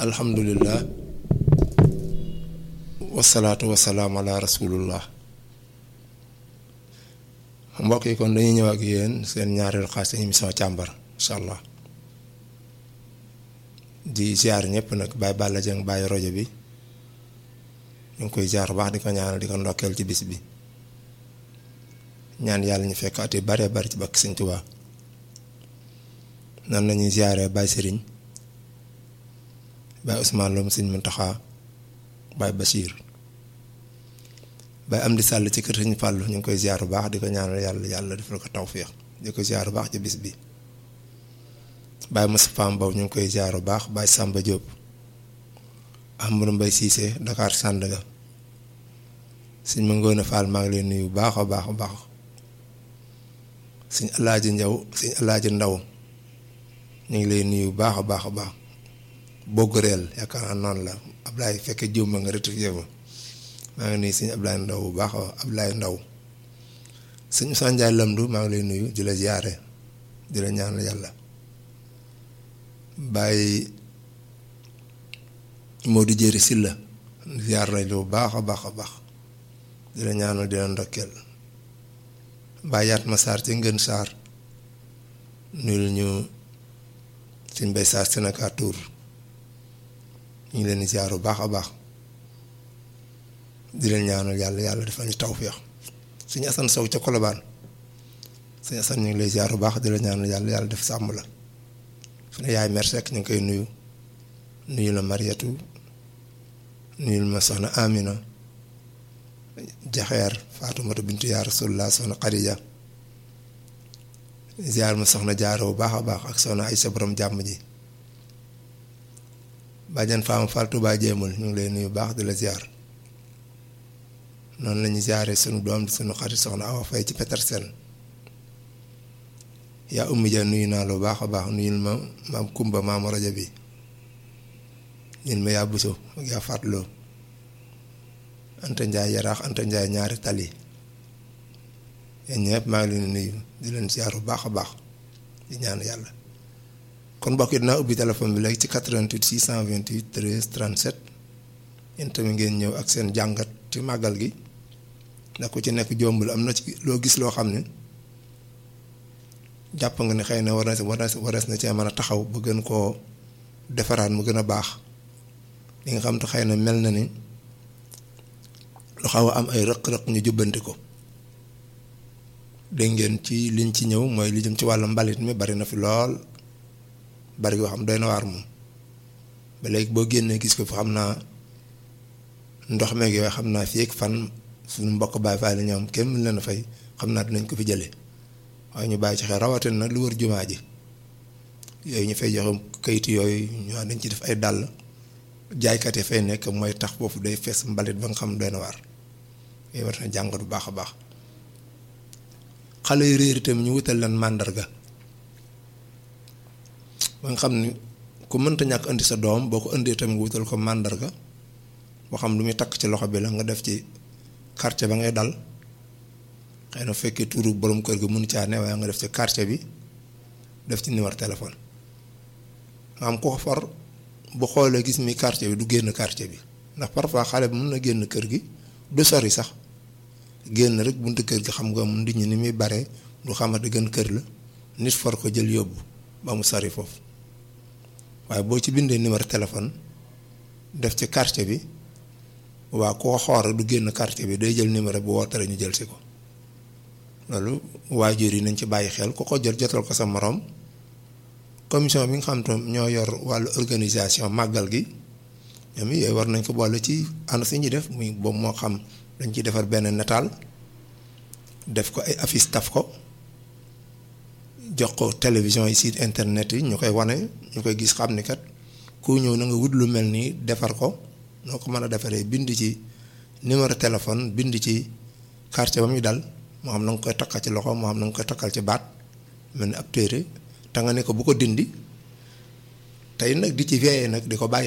alhamdulillah wasalaatu wasalaam ala rasulullah mbokk yi kon dañuy ñëw ak yéen seen ñaareelu xaaj seen émission càmbar incha allah di ziar ñëpp nag Baye Balla Dieng Baye rojo bi ñu ngi koy ziar baax di ko ñaanal di ko ndokkeel ci bis bi ñaan yàlla ñu fekk at yu bare bari ci bakk Sëñ Tuubaa nan la ñuy ziaree Baye Serigne Baye Ousmane Lom Sëñ Muntaxa Baye Bachir Baye Amdi Sàll ci kër Sëñ Fàllu ñu ngi koy ziar bu baax di ko ñaanal yàlla yàlla defal ko tawféex di ko ziar bu baax ci bis bi Baye Moustapha Mbow ñu ngi koy ziar bu baax Baye Samba Diop Amadou Mbaye Cissé Dakar Sandaga sëñ ma ngoone Fall maa ngi leen nuyu bu baax a baax a baax sëñ Alaaji Njaw sëñ Alaaji Ndaw ñu ngi lay nuyu bu baax a baax a baax bogg reel yaakaar naa noonu la Ablaye fekke jiw ma nga rectifié ma maa ngi nuyu sëñ Ablaye Ndaw bu baax a Ablaye Ndaw sëñ Moussa Ndiaye Lamdu maa ngi lay nuyu di la ziyaare di la ñaanal yàlla bàyyi Modou Jéeri Silla ziyaar nañ lu baax a baax a baax di la ñaanal di la ndokkeel bàyyi yaat ma saar ci ngën saar nuyul ñu suñ bay saar Sénégal Tour ñu ngi leen di ziar bu baax a baax di leen ñaanal yàlla yàlla defal ñu tawféex suñu asan sow ca kolobaan suñu asan ñu ngi lay ziar bu baax di la ñaanal yàlla yàlla def sàmm la suñu yaay merci rek ñu ngi koy nuyu nuyu la Mariatu nuyul ma soxna Amina jaxeer Faatumata bintu yaa Rasulullah soxna Xadija ziar ma soxna jaaro bu baax a baax ak soxna Aysa borom jàmm ji bàjjan faama Fall Touba jéemul ñu ngi lay nuyu baax di la ziar noonu la ñuy ziaree sunu doom di sunu xarit soxna Awa Fay ci Petersen yaa ummi ja nuyu naa lu baax a baax nuyul ma maam Kumba maam rajo bi ñun ma yaa buso ak yaa fàttaloo Anta Njaay yaraax Anta Njaay ñaari tali yéen ñëpp maa ngi leen di nuyu di leen ziar bu baax a baax di ñaan yàlla kon mbokk yi dinaa ubbi téléphone bi léegi ci 88 628 13 37 yéen tamit ngeen ñëw ak seen jàngat ci màggal gi ndax ku ci nekk jombul am na ci loo gis loo xam ne jàpp nga ne xëy na war na si war na si warees na cee mën a taxaw ba gën koo defaraat mu gën a baax li nga xam te xëy na mel na ni lu xaw a am ay rëq-rëq ñu jubbanti ko. dégg ngeen ci liñ ci ñëw mooy li jëm ci wàllu mbalit mi bari na fi lool bari yoo xam doy na waar moom ba léegi boo génnee gis ko fi xam naa ndox meeg yooyu xam naa fii ak fan suñu mbokk Baay Faal la ñoom kenn mën leen a fay xam naa dinañ ko fi jëlee waaye ñu bàyyi ci xel rawatina nag lu wër jumaa ji yooyu ñu fay joxe kayit yooyu ñu dañ ci def ay dàll jaaykat yi fay nekk mooy tax foofu day fees mbalit ba nga xam doy na waar yooyu war na jàngat bu baax a baax. xale yu réer itam ñu wutal leen màndarga ba nga xam ni ku mënta ñàkk indi sa doom boo ko indee tamit nga wutal ko màndarga boo xam lu muy takk ci loxo bi la nga def ci quartier ba ngay dal xëy na fekkee tuuru borom kër gi mënu caa ne waaye nga def ci quartier bi def ci numéro téléphone nga xam ko for bu xoolee gis mi quartier bi du génn quartier bi ndax parfois xale bi mën na génn kër gi du sori sax génn rek buntu kër gi xam nga mu nit ñi ni muy bare du xamante gën kër la nit for ko jël yóbbu ba mu sori foofu waaye boo ci bindee numéro téléphone def ci quartier bi waa koo xoor du génn quartier bi day jël numéro bu woote ñu jël si ko loolu waajur yi nañ ci bàyyi xel ku ko jot jotal ko sa moroom commission bi nga xam te ñoo yor wàllu organisation màggal gi ñoom yooyu war nañ ko boole ci ànd si ñuy def muy boobu moo xam dañ ciy defar benn nataal def ko ay affiche taf ko jox ko télévision yi site internet yi ñu koy wane ñu koy gis xam ni kat ku ñëw na nga wut lu mel nii defar ko noo ko mën a defaree bind ci numéro téléphone bind ci quartier ba muy dal moo xam na nga koy takkal ci loxo moo xam na nga koy takkal ci baat mel ni ab téere te nga ne ko bu ko dindi tey nag di ci veillé nag di ko bàyyi